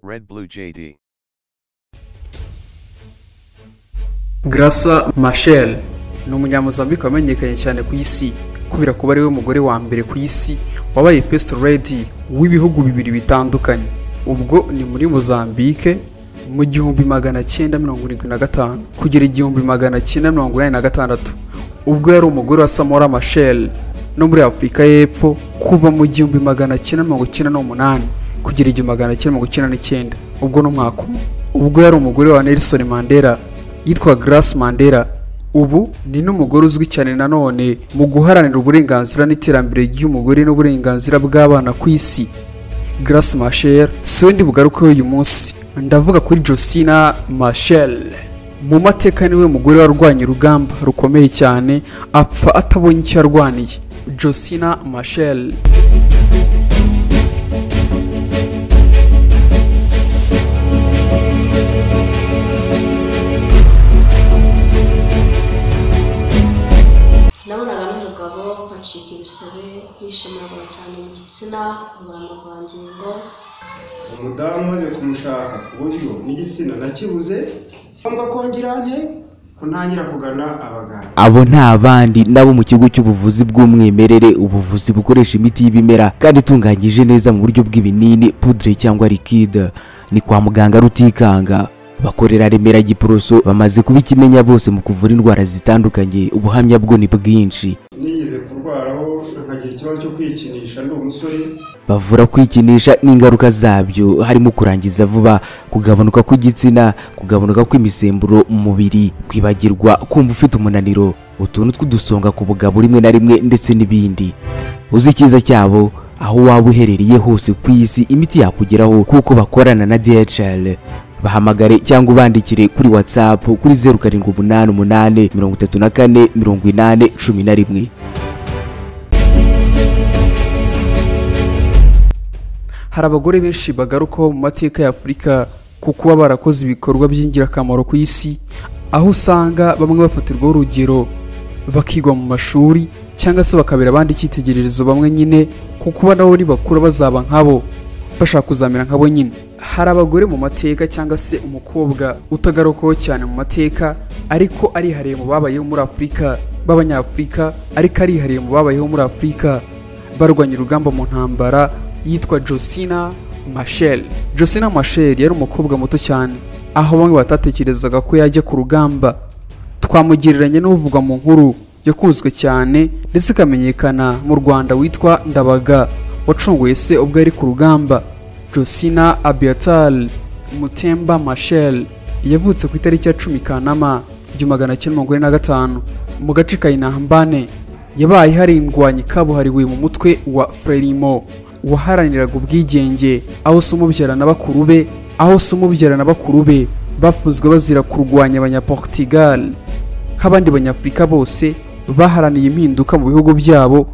Red Blue JD. Grasa Machel ni umunyamuzambika wamenyekanye cyane ku isi kubera kuba ariwe mugore wa mbere ku isi wabaye first lady w'ibihugu bibiri bitandukanye ubwo ni muri Mozambique mu gihumbi magana cyenda mirongo irindwi na gatanu kugera igihumbi magana cyenda mirongo inani na gatandatu ubwo yari umugore wa Samora Machel no muri Afurika y'Epfo kuva mu gihumbi magana cyenda mirongo cyenda n'umunani kugera igihumbi magana cyenda mirongo cyenda n'icyenda ubwo ni umwaka umwe ubwo yari umugore wa Nelson Mandela yitwa Grace Mandela ubu ni n'umugore uzwi cyane nanone mu guharanira uburenganzira n'iterambere ry'umugore n'uburenganzira bw'abana ku isi Grace Machel siwe ndi bugarukeho uyu munsi ndavuga kuri Josina Machel mu mateka niwe mugore warwanye urugamba rukomeye cyane apfa atabonye icyo yarwaniye Josina Machel nabonaga n'umugabo nkacika ibisebe yishimiraga cyane mu gitsina nkabura amavangingo umudamu umaze kumushaka ku buryo n'igitsina nakibuze ngombwa kongera nte kuntangira kugana abaganga abo nta bandi nabo mu kigo cy'ubuvuzi bw'umwimerere ubuvuzi bukoresha imiti y'ibimera kandi itunganyije neza mu buryo bw'ibinini pudire cyangwa likide ni kwa muganga rutikanga bakorera remera giporoso bamaze kuba ikimenya bose mu kuvura indwara zitandukanye ubuhamya bwo ni bwinshi nigeze kurwaraho nkagira ikibazo cyo kwikinisha ndi umusore bavura kwikinisha n'ingaruka zabyo harimo kurangiza vuba kugabanuka kw'igitsina kugabanuka kw'imisemburo mu mubiri kwibagirwa kumva ufite umunaniro utuntu tw'udusonga ku bugabo rimwe na rimwe ndetse n'ibindi uzi icyiza cyabo aho waba uherereye hose ku isi imiti yakugeraho kuko bakorana na DHL bahamagare cyangwa ubandikire kuri WhatsApp kuri zeru karindwi umunani umunani mirongo itatu na kane mirongo inani cumi na rimwe hari abagore benshi bagarukaho mu mateka ya afurika ku kuba barakoze ibikorwa by'ingirakamaro ku isi aho usanga bamwe bafatirwaho urugero bakigwa mu mashuri cyangwa se bakabera abandi icyitegererezo bamwe nyine ku kuba nabo nibakura bazaba nkabo bashaka kuzamera nkabo nyine hari abagore mu mateka cyangwa se umukobwa utagarukaho cyane mu mateka ariko arihariye mu babayeho muri afurika b'abanyafurika ariko arihariye mu babayeho muri afurika barwanya urugamba mu ntambara yitwa Josina Machel. Josina Machel yari umukobwa muto cyane aho bamwe batatekerezaga ko yajya ku rugamba. Twamugereranya n'uvugwa mu nkuru yakunzwe cyane ndetse ikamenyekana mu Rwanda witwa Ndabaga wacunguye se ubwo yari ku rugamba. Josina Abiatal Mutemba Machel yavutse ku itariki ya cumi Kanama igihumbi magana cyenda mirongo ine na gatanu mu gace ka Inambane yabaye harindwanya kabuhariwe mu mutwe wa Frelimo waharaniraga ubwigenge aho se umubyara na bakuru be aho se umubyara na bakuru be bafunzwe bazira kurwanya abanyaportugal nk'abandi banyafurika bose baharaniye impinduka mu bihugu byabo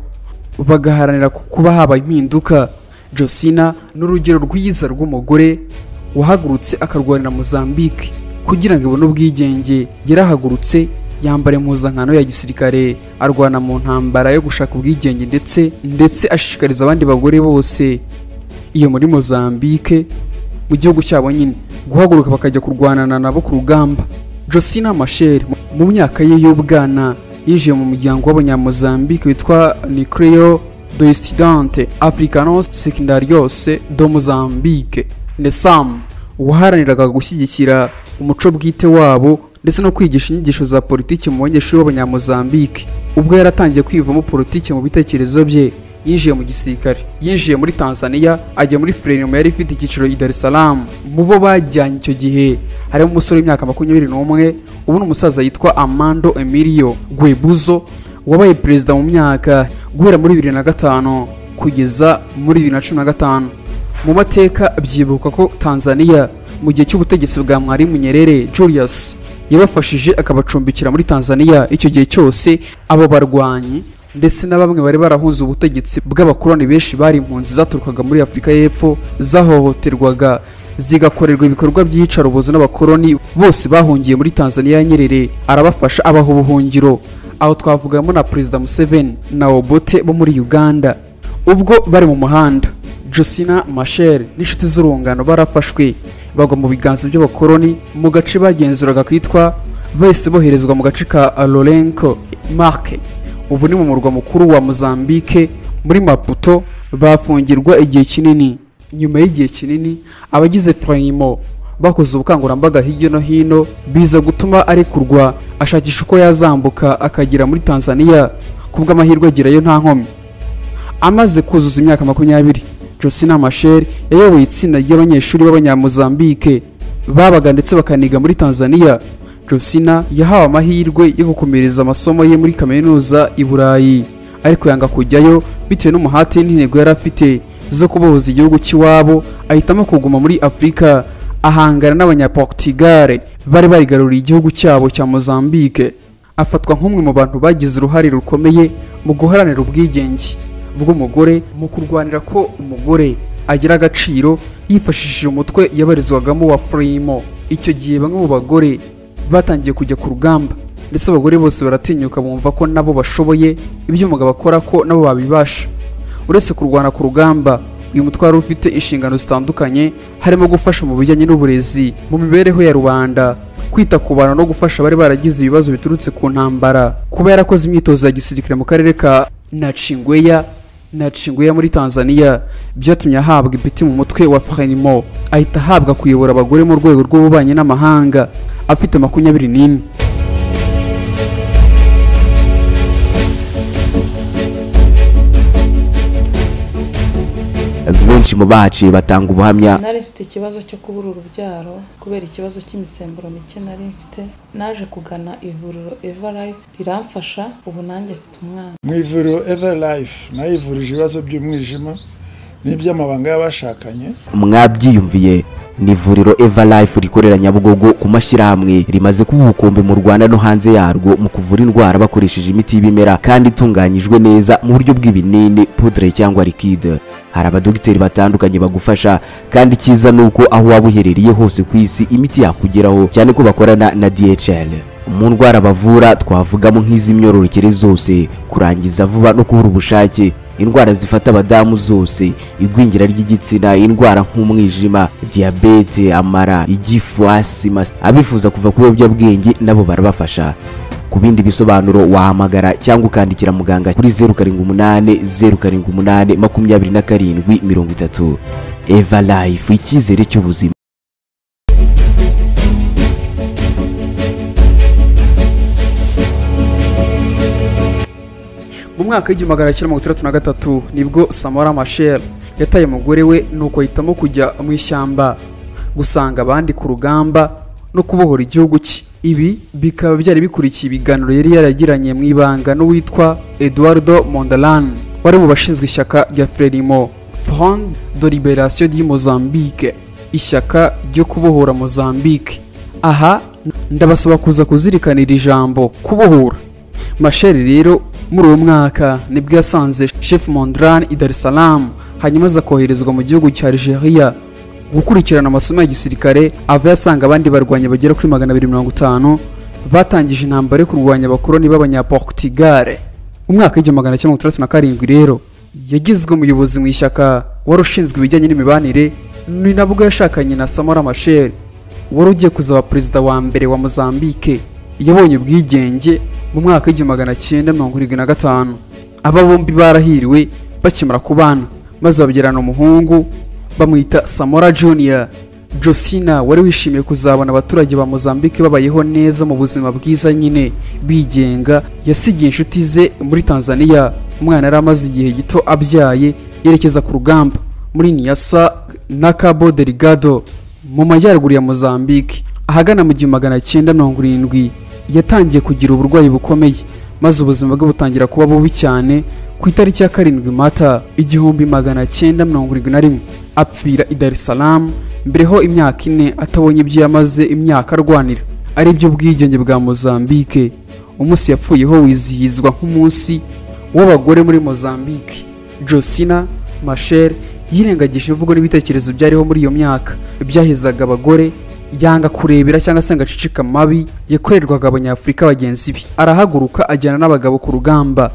bagaharanira ku- kuba haba impinduka Josina ni urugero rwiza rw'umugore wahagurutse akarwanira Mozambique kugira ngo ibone ubwigenge yarahagurutse yambara impuzankano ya gisirikare arwana mu ntambara yo gushaka ubwigenge ndetse ndetse ashishikariza abandi bagore bose iyo muri Mozambique mu gihugu cyabo nyine guhaguruka bakajya kurwanana nabo ku rugamba Josina Machel mu- mu myaka ye y'ubwana yinjiye mu muryango w'abanyamozambique witwa Nucleo do Estudiante Africanos Secundarios do Mozambique NESAM waharaniraga gushyigikira umuco bwite wabo ndetse no kwigisha inyigisho za politiki mu banyeshuri b'abanyamozambique ubwo yaratangiye kwivamo politiki mu bitekerezo bye yinjiye mu gisirikare yinjiye muri tanzania ajya muri frelimo yari ifite icyiciro i dar es salaam mu bo bajyanye icyo gihe harimo umusore w'imyaka makumyabiri n'umwe ubu ni umusaza yitwa amando emilio guebuzo wabaye perezida mu myaka guhera muri bibiri na gatanu kugeza muri bibiri na cumi na gatanu mu mateka byibuka ko tanzania mu gihe cy'ubutegetsi bwa mwarimu nyerere julius yabafashije akabacumbikira muri tanzania icyo gihe cyose abo barwanyi ndetse na bamwe bari barahunze ubutegetsi bw'abakoloni benshi bari impunzi zaturukaga muri afurika y'epfo zahohoterwaga zigakorerwa ibikorwa by'iyicarubozo n'abakoloni bose bahungiye muri tanzania ya nyerere arabafasha abaha ubuhungiro aho twavugamo na perezida museveni na obote bo muri uganda ubwo bari mu muhanda josina mashel n'inshuti z'urungano barafashwe bagwa mu biganza by'abakoloni mu gace bagenzuraga kitwa bahise boherezwa mu gace ka lorenco marke ubu ni mu murwa mukuru wa mozambique muri maputo bafungirwa igihe kinini nyuma y'igihe kinini abagize frayimo bakoze ubukangurambaga hirya no hino biza gutuma arekurwa ashakisha uko yazambuka akagera muri tanzania ku bw'amahirwe agerayo nta nkomyi amaze kuzuza imyaka makumyabiri josina masheri yayoboye itsinda ry'abanyeshuri b'abanyamuzambike babaga ndetse bakaniga muri tanzania josina yahawe amahirwe yo gukomereza amasomo ye muri kaminuza i burayi ariko yanga kujyayo bitewe n'umuhate n'intego yari afite zo kubohoza igihugu cy'iwabo ahitamo kuguma muri afurika ahangana n'abanyaportigare bari barigaruriye igihugu cyabo cya mozambike afatwa nk'umwe mu bantu bagize uruhare rukomeye mu guharanira ubwigenge bw'umugore mu kurwanira ko umugore agira agaciro yifashishije umutwe yabarizwagamo wa furimo icyo gihe bamwe mu bagore batangiye kujya ku rugamba ndetse abagore bose baratinyuka bumva ko nabo bashoboye ibyo umugabo akora ko nabo babibasha uretse kurwana ku rugamba uyu mutwe wari ufite inshingano zitandukanye harimo gufasha mu bijyanye n'uburezi mu mibereho ya rubanda kwita ku bantu no gufasha abari baragize ibibazo biturutse ku ntambara kuba yarakoze imyitozo ya gisirikare mu karere ka nacingweya nacingweya muri tanzania byatumye ahabwa ipeti mu mutwe wa frenimo ahita ahabwa kuyobora abagore mu rwego rw'ububanyi n'amahanga afite makumyabiri n'imwe benshi mu bahaciye batanga ubuhamya nari mfite ikibazo cyo kubura urubyaro kubera ikibazo cy'imisemburo mike nari mfite naje kugana ivuriro eva life riramfasha ubu nanjye mfite umwana mu ivuriro eva life nayo ivurije ibibazo by'umwijima n'iby'amabanga y'abashakanye mwabyiyumviye ni ivuriro eva life rikorera nyabugogo ku mashyirahamwe rimaze kuba ubukombe mu rwanda no hanze yarwo mu kuvura indwara bakoresheje imiti y'ibimera kandi itunganyijwe neza mu buryo bw'ibinini pudre cyangwa likide hari abadogiteri batandukanye bagufasha kandi icyiza ni uko aho waba uherereye hose ku isi imiti yakugeraho cyane ko bakorana na dhl mu ndwara bavura twavugamo nk'iz'imyororokere zose kurangiza vuba no kubura ubushake indwara zifata abadamu zose igwingira ry'igitsina indwara nk'umwijima diyabete amara igifu asima abifuza kuva ku biyobyabwenge nabo barabafasha ku bindi bisobanuro wahamagara cyangwa ukandikira muganga kuri zeru karindwi umunani zeru karindwi umunani makumyabiri na karindwi mirongo itatu eva life icyizere cy'ubuzima mu mwaka w'igihumbi magana cyenda mirongo itandatu na gatatu nibwo samara mashel yataye umugore we nuko ahitamo kujya mu ishyamba gusanga abandi ku rugamba no kubohora igihugu cye ibi bikaba byari bikurikiye ibiganiro yari yaragiranye mu ibanga n'uwitwa eduardo mondalan wari mu bashinzwe ishyaka rya frelimo front de liberation di mozambique ishyaka ryo kubohora mozambique aha ndabasaba kuza kuzirikana iri jambo kubohora masheri rero muri uwo mwaka nibwo yasanze chef mondran i dar es salaam hanyuma aza koherezwa mu gihugu cya algeria gukurikirana amasomo ya gisirikare ava yasanga abandi barwanya bagera kuri magana abiri mirongo itanu batangije intambara yo kurwanya abakoloni b'abanyaportigare mu mwaka w'igihumbi magana cyenda mirongo itandatu na karindwi rero yagizwe umuyobozi mu ishyaka wari ushinzwe ibijyanye n'imibanire ni nabwo yashakanye na samora masheri wari ugiye kuzaba perezida wa mbere wa mozambique yabonye ubwigenge mu mwaka w'igihumbi magana cyenda mirongo irindwi na gatanu aba bombi barahiriwe bakimara kubana maze babyarana umuhungu bamwita samora junior josina wari wishimiye kuzabona abaturage ba mozambique babayeho neza mu buzima bwiza nyine bigenga yasigiye inshuti ze muri tanzania umwana yari amaze igihe gito abyaye yerekeza ku rugamba muri niyasa na cabo deligado mu majyaruguru ya mozambique ahagana mu gihumbi magana cyenda mirongo irindwi yatangiye kugira uburwayi bukomeye maze ubuzima bwe butangira kuba bubi cyane ku itariki ya karindwi mata igihumbi magana cyenda mirongo irindwi na rimwe apfira i Dar es Salaam mbereho imyaka ine atabonye ibyo yamaze imyaka arwanira ari byo ubwigenge bwa Mozambique umunsi yapfuyeho wizihizwa nk'umunsi w'abagore muri Mozambique Josina Machel yirengagije imvugo n'ibitekerezo byariho muri iyo myaka byahezaga abagore yanga kurebera cyangwa se ngo acicike amabi yakorerwaga abanyafurika bagenzi be arahaguruka ajyana n'abagabo ku rugamba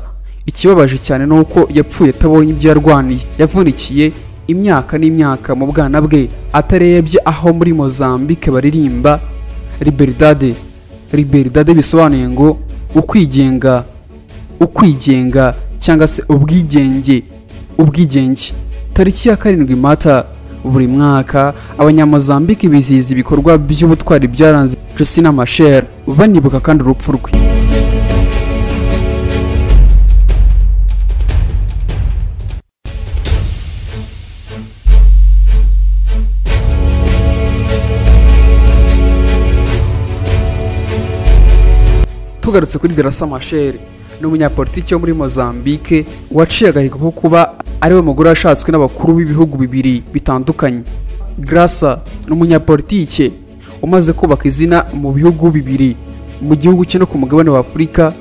ikibabaje cyane ni uko yapfuye atabonye ibyo yarwaniye yavunikiye imyaka n'imyaka mu bwana bwe atarebye aho muri mozambique baririmba liberidade liberidade bisobanuye ngo ukwigenga ukwigenga cyangwa se ubwigenge ubwigenge tariki ya karindwi mata buri mwaka abanyamozambike bizihiza ibikorwa by'ubutwari byaranze Justina Machel banibuka kandi urupfu rwe tugarutse kuri Graça Machel ni umunyapolitiki wo muri Mozambique waciye agahigo ko kuba ariwe mugore washatswe n'abakuru b'ibihugu bibiri bitandukanye Graça ni umunyapolitike umaze kubaka izina mu bihugu bibiri mu gihugu cye no ku mugabane wa Afurika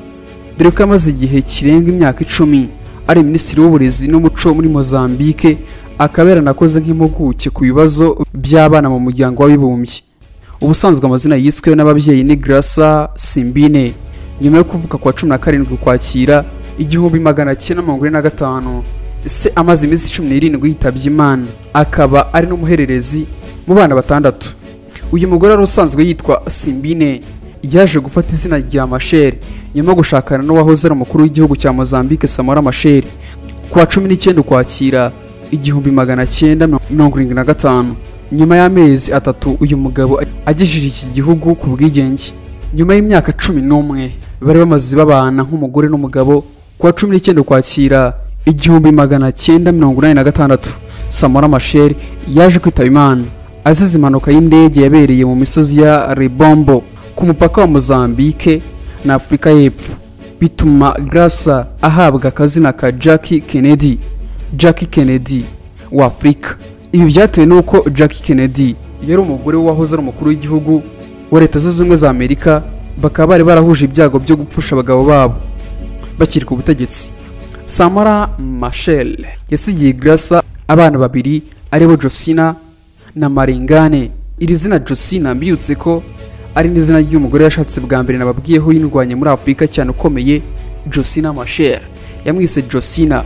dore ko amaze igihe kirenga imyaka icumi ari minisitiri w'uburezi n'umuco muri Mozambique akaba yaranakoze nk'impuguke ku bibazo by'abana mu muryango w'abibumbye ubusanzwe amazina yiswe n'ababyeyi ni Graça Simbine nyuma yo kuvuka kwa cumi na karindwi ukwakira igihumbi magana cyenda mirongo ine na gatanu se amaze iminsi cumi n'irindwi yitabye imana akaba ari n'umuhererezi mu bana batandatu uyu mugore wari usanzwe yitwa simbine yaje gufata izina rya mashere nyuma yo gushakana n'uwahoze ari umukuru w'igihugu cya mozambique samora mashere ku wa cumi n'icyenda ukwakira igihumbi magana cyenda mirongo irindwi na gatanu nyuma y'amezi atatu uyu mugabo agejeje iki gihugu ku bwigenge nyuma y'imyaka cumi n'umwe bari bamaze babana nk'umugore n'umugabo kuwa cumi n'icyenda ukwakira igihumbi magana cyenda mirongo inani na gatandatu samora masheri yaje kwitaba imana azize impanuka y'indege yabereye mu misozi ya rebombo ku mupaka wa mozambike na afurika y'epfo bituma grasa ahabwa akazina ka jackie kennedy jackie kennedy wa afurika ibi byatewe n'uko jackie kennedy yari umugore w'uwahoze ari umukuru w'igihugu wa leta zunze ubumwe za amerika bakaba bari barahuje ibyago byo gupfusha abagabo babo bakiri ku butegetsi samara mashel yasigiye grasa abana babiri aribo josina na maringane iri zina josina mbibutse ko ari n'izina ry'umugore yashatse bwa mbere nababwiyeho yindwanya muri afurika cyane ukomeye josina mashel yamwise josina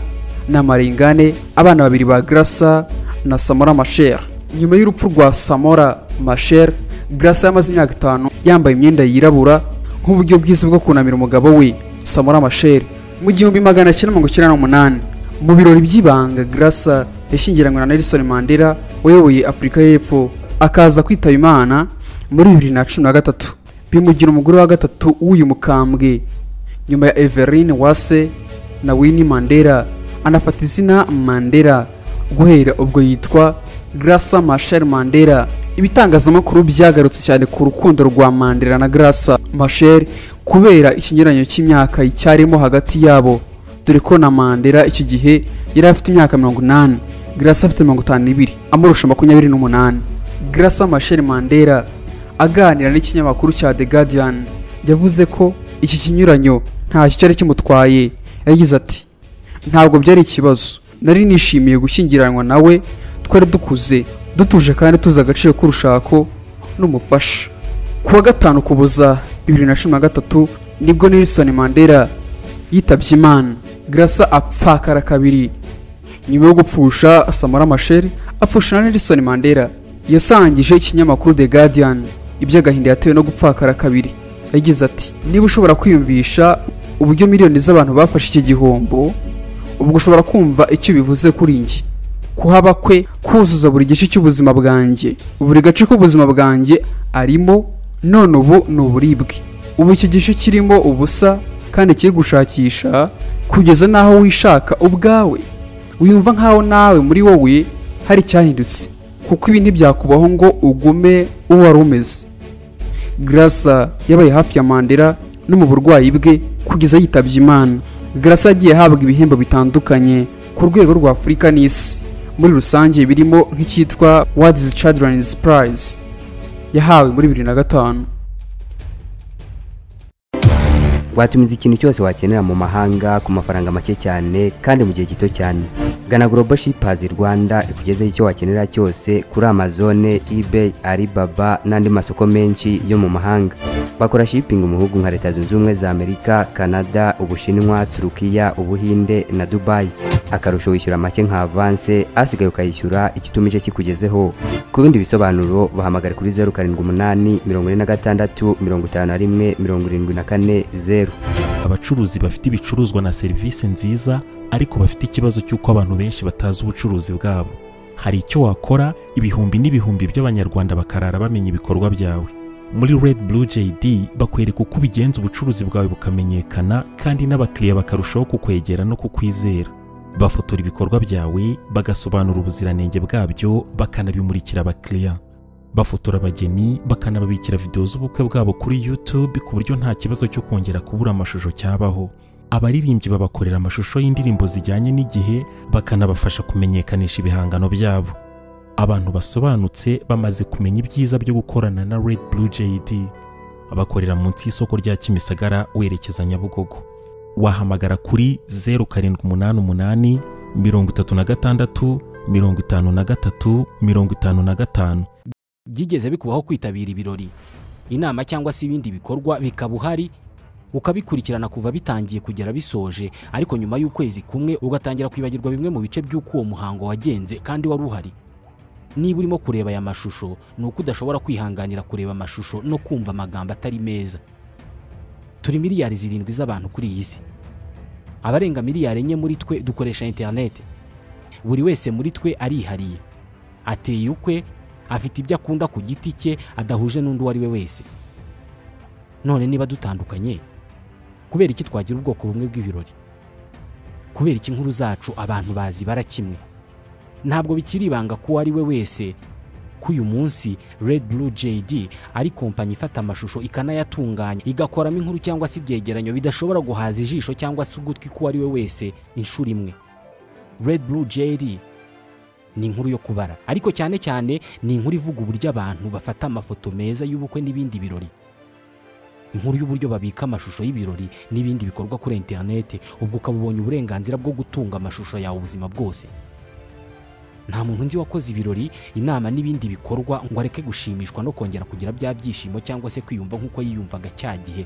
na maringane abana babiri ba grasa na samora mashel nyuma y'urupfu rwa samora mashel Grace yamaze imyaka itanu yambaye imyenda yirabura nk'uburyo bwiza bwo kunamira umugabo we Samora Machel mu gihumbi magana cyenda mirongo icyenda n'umunani mu birori by'ibanga Grace yashyingiranywe na Nelson Mandela wayoboye Afurika y'Epfo akaza kwitaba Imana muri bibiri na cumi na gatatu bimugira umugore wa gatatu w'uyu mukambwe nyuma ya Everine Wase na Winnie Mandela anafata izina Mandela guhera ubwo yitwa Graça Machel Mandela ibitangazamakuru byagarutse cyane ku rukundo rwa Mandela na Graça Machel kubera ikinyuranyo cy'imyaka cyarimo hagati yabo dore ko na Mandela icyo gihe yari afite imyaka mirongo inani Graça afite mirongo itanu n'ibiri amurusha makumyabiri n'umunani Graça Machel Mandela aganira n'ikinyamakuru cya The Guardian yavuze ko iki kinyuranyo ntacyo cyari kimutwaye yagize ati ntabwo byari ikibazo nari nishimiye gushyingiranwa nawe twari dukuze dutuje kandi tuzi agaciro k'urushako n'umufasha ku wa gatanu kuboza bibiri na cumi na gatatu nibwo nelson mandela yitabye imana grasa apfakara kabiri nyuma yo gupfusha samara masheri apfusha na nelson mandela yasangije ikinyamakuru the guardian iby'agahinda yatewe no gupfakara kabiri yagize ati niba ushobora kwiyumvisha uburyo miliyoni z'abantu bafashe iki gihombo ubwo ushobora kumva icyo bivuze kuri njye kuhaba kwe kuzuza buri gice cy'ubuzima bwanjye buri gace k'ubuzima bwanjye arimo none ubu ni uburibwe ubu iki gice kirimo ubusa kandi kiri gushakisha kugeza n'aho wishaka ubwawe wiyumva nk'aho nawe muri wowe hari icyahindutse kuko ibi ntibyakubaho ngo ugume uwo wari umeze Graça yabaye hafi ya Mandela no mu burwayi bwe kugeza yitabye Imana Graça yagiye ahabwa ibihembo bitandukanye ku rwego rwa Afurika n'isi muri rusange birimo nk'icyitwa World's Children's Prize yahawe muri bibiri na gatanu watumiza ikintu cyose wakenera mu mahanga ku mafaranga make cyane kandi mu gihe gito cyane gana global shippers rwanda ikugezeho icyo wakenera cyose kuri amazone ebay alibaba n'andi masoko menshi yo mu mahanga bakora shipping mu bihugu nka leta zunze ubumwe za amerika canada ubushinwa turukiya ubuhinde na dubayi akarusho wishyura make nka avanse asigaye ukayishyura icyo utumije kikugezeho ku bindi bisobanuro bahamagare kuri zeru karindwi umunani mirongo ine na gatandatu mirongo itanu na rimwe mirongo irindwi na kane zeru abacuruzi bafite ibicuruzwa na serivisi nziza ariko bafite ikibazo cy'uko abantu benshi batazi ubucuruzi bwabo hari icyo wakora ibihumbi n'ibihumbi by'abanyarwanda bakarara bamenya ibikorwa byawe muri red blue jd bakwereka uko ubigenza ubucuruzi bwawe bukamenyekana kandi n'abakiriya bakarushaho kukwegera no kukwizera bafotora ibikorwa byawe bagasobanura ubuziranenge bwabyo bakanabimurikira abakiriya bafotora abageni bakanababikira videwo z'ubukwe bwabo kuri YouTube ku buryo nta kibazo cyo kongera kubura amashusho cyabaho abaririmbyi babakorera amashusho y'indirimbo zijyanye n'igihe bakanabafasha kumenyekanisha ibihangano byabo abantu basobanutse bamaze kumenya ibyiza byo gukorana na Red Blue JD bakorera munsi y'isoko rya Kimisagara werekeza Nyabugogo wahamagara kuri 0788 36 53 55 byigeze bikubaho kwitabira ibirori inama cyangwa se ibindi bikorwa bikaba uhari ukabikurikirana kuva bitangiye kugera bisoje ariko nyuma y'ukwezi kumwe ugatangira kwibagirwa bimwe mu bice by'uko uwo muhango wagenze kandi wari uhari niba urimo kureba aya mashusho ni uko udashobora kwihanganira kureba amashusho no kumva amagambo atari meza turi miliyari zirindwi z'abantu kuri iyi si abarenga miliyari enye muri twe dukoresha interineti buri wese muri twe arihariye ateye ukwe afite ibyo akunda ku giti cye adahuje n'undi uwo ari we wese none niba dutandukanye kubera iki twagira ubwoko bumwe bw'ibirori kubera iki inkuru zacu abantu bazi bara kimwe ntabwo bikiri ibanga ko uwo ari we wese ko uyu munsi red blue jd ari kompanyi ifata amashusho ikanayatunganya igakoramo inkuru cyangwa se ibyegeranyo bidashobora guhaza ijisho cyangwa se ugutwi k'uwo ari we wese inshuro imwe red blue jd ni inkuru yo kubara ariko cyane cyane ni inkuru ivuga uburyo abantu bafata amafoto meza y'ubukwe n'ibindi birori inkuru y'uburyo babika amashusho y'ibirori n'ibindi bikorwa kuri interineti ubwo ukaba ubonye uburenganzira bwo gutunga amashusho yawe ubuzima bwose nta muntu nzi wakoze ibirori inama n'ibindi bikorwa ngo areke gushimishwa no kongera kugira bya byishimo cyangwa se kwiyumva nk'uko yiyumvaga cya gihe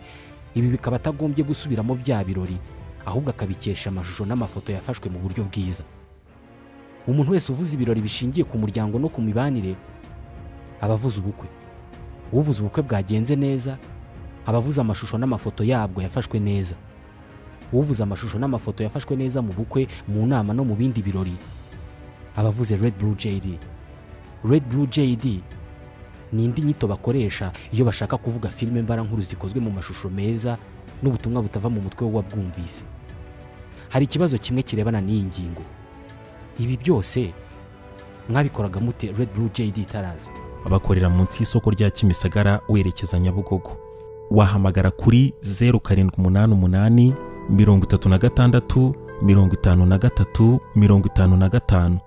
ibi bikaba atagombye gusubiramo bya birori ahubwo akabikesha amashusho n'amafoto yafashwe mu buryo bwiza umuntu wese uvuze ibirori bishingiye ku muryango no ku mibanire aba avuze ubukwe uvuze ubukwe bwagenze neza aba avuze amashusho n'amafoto yabwo yafashwe neza uvuze amashusho n'amafoto yafashwe neza mu bukwe mu nama no mu bindi birori aba avuze red blue jd red blue jd ni indi nyito bakoresha iyo bashaka kuvuga filime mbarankuru zikozwe mu mashusho meza n'ubutumwa butava mu mutwe w'uwabwumvise hari ikibazo kimwe kirebana n'iyi ngingo ibi byose mwabikoraga mute red blue jd itaraza bakorera munsi y'isoko rya Kimisagara werekeza Nyabugogo wahamagara kuri 0788 36 53 55